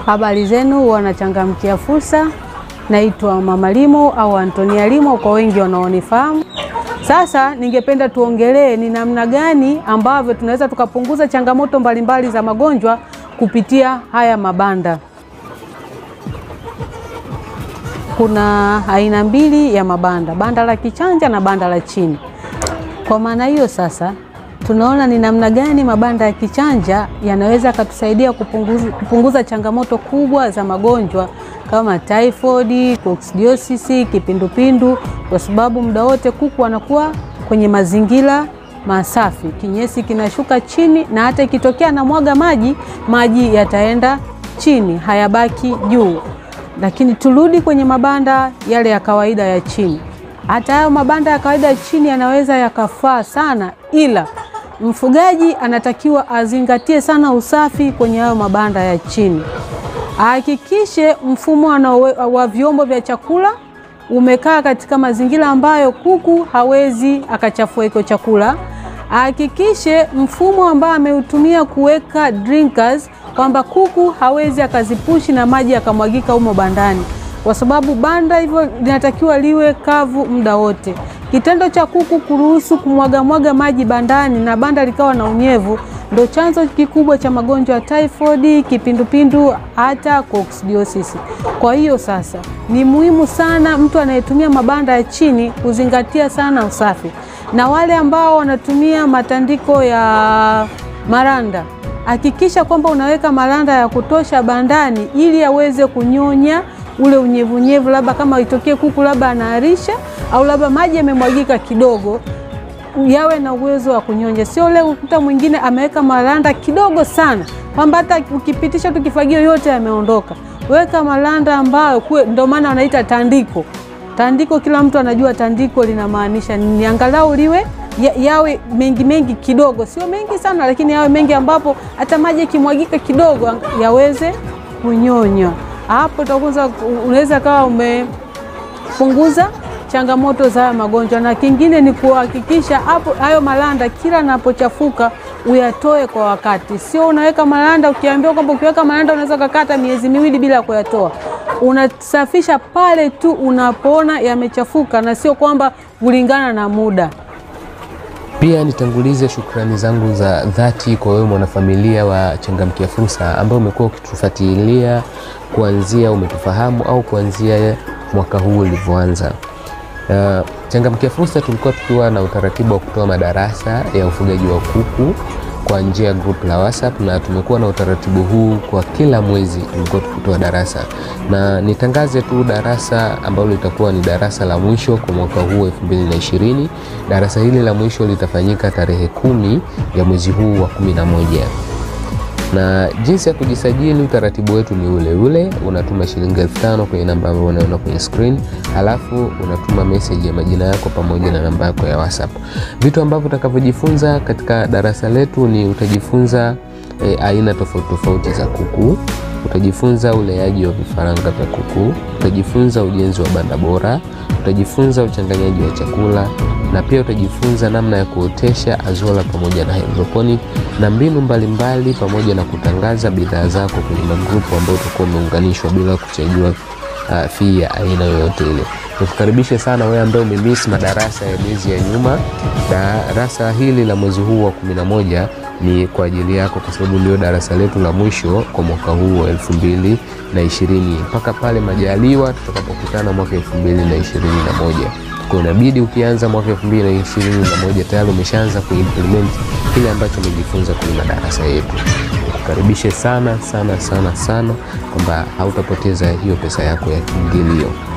Habari zenu wanachangamkia fursa. Naitwa Mama Limo au Antonia Limo kwa wengi wanaonifahamu. Sasa ningependa tuongelee ni namna gani ambavyo tunaweza tukapunguza changamoto mbalimbali za magonjwa kupitia haya mabanda. Kuna aina mbili ya mabanda, banda la kichanja na banda la chini. Kwa maana hiyo sasa tunaona ni namna gani mabanda ya kichanja yanaweza yakatusaidia kupunguza, kupunguza changamoto kubwa za magonjwa kama typhoid, coccidiosis, kipindupindu, kwa sababu muda wote kuku wanakuwa kwenye mazingira masafi, kinyesi kinashuka chini, na hata ikitokea na mwaga maji, maji yataenda chini, hayabaki juu. Lakini turudi kwenye mabanda yale ya kawaida ya chini. Hata hayo mabanda ya kawaida ya chini yanaweza yakafaa sana, ila mfugaji anatakiwa azingatie sana usafi kwenye hayo mabanda ya chini. Ahakikishe mfumo wa vyombo vya chakula umekaa katika mazingira ambayo kuku hawezi akachafua iko chakula. Ahakikishe mfumo ambao ameutumia kuweka drinkers kwamba kuku hawezi akazipushi na maji akamwagika humo bandani, kwa sababu banda hivyo linatakiwa liwe kavu muda wote. Kitendo cha kuku kuruhusu kumwagamwaga maji bandani na banda likawa na unyevu ndo chanzo kikubwa cha magonjwa ya typhoid, kipindupindu hata coccidiosis. Kwa hiyo sasa ni muhimu sana mtu anayetumia mabanda ya chini kuzingatia sana usafi, na wale ambao wanatumia matandiko ya maranda, hakikisha kwamba unaweka maranda ya kutosha bandani ili aweze kunyonya ule unyevunyevu, labda kama itokee kuku labda anaharisha au labda maji yamemwagika kidogo yawe na uwezo wa kunyonya. Sio leo ukuta mwingine ameweka maranda kidogo sana, kwamba hata ukipitisha tu kifagio yote yameondoka. Weka maranda ambayo kuwe, ndio maana wanaita tandiko. Tandiko kila mtu anajua tandiko linamaanisha ni angalau liwe ya, yawe mengi mengi kidogo, sio mengi sana, lakini yawe mengi ambapo hata maji yakimwagika kidogo yaweze kunyonya. Hapo utakuza unaweza kawa umepunguza changamoto za haya magonjwa, na kingine ni kuhakikisha hapo hayo maranda kila anapochafuka uyatoe kwa wakati. Sio unaweka maranda ukiambiwa kwamba ukiweka maranda unaweza kukata miezi miwili bila kuyatoa. Unasafisha pale tu unapoona yamechafuka, na sio kwamba kulingana na muda. Pia nitangulize shukrani zangu za dhati kwa wewe mwanafamilia wa Changamkia Fursa ambao umekuwa ukitufuatilia kuanzia umetufahamu au kuanzia mwaka huu ulivyoanza. Uh, Changamkia Fursa tulikuwa tukiwa na utaratibu wa kutoa madarasa ya ufugaji wa kuku kwa njia ya group la WhatsApp na tumekuwa na utaratibu huu kwa kila mwezi tulikuwa tukitoa darasa, na nitangaze tu darasa ambalo litakuwa ni darasa la mwisho kwa mwaka huu 2020. Darasa hili la mwisho litafanyika tarehe kumi ya mwezi huu wa 11 na jinsi ya kujisajili, utaratibu wetu ni ule ule. Unatuma shilingi elfu tano kwenye namba ambayo unaona kwenye screen, halafu unatuma message ya majina yako pamoja na namba yako ya WhatsApp. Vitu ambavyo utakavyojifunza katika darasa letu ni utajifunza e, aina tofauti tofauti za kuku, utajifunza uleaji wa vifaranga vya kuku, utajifunza ujenzi wa banda bora, utajifunza uchanganyaji wa chakula na pia utajifunza namna ya kuotesha azola pamoja na hydroponic na mbinu mbalimbali mbali, pamoja na kutangaza bidhaa zako kwenye magrupu ambayo utakuwa umeunganishwa bila kuchajua uh, fee ya aina yoyote ile. Nikukaribishe sana wewe ambaye umemiss madarasa ya miezi ya nyuma. Darasa hili la mwezi huu wa 11 ni kwa ajili yako, kwa sababu ndio darasa letu la mwisho kwa mwaka huu wa elfu mbili na ishirini mpaka pale majaliwa tutakapokutana mwaka elfu mbili na ishirini na moja kwa inabidi ukianza mwaka 2021 tayari umeshaanza kuimplement kile ambacho umejifunza kwenye madarasa yetu. Nikukaribishe sana sana sana sana kwamba hautapoteza hiyo pesa yako ya kiingilio.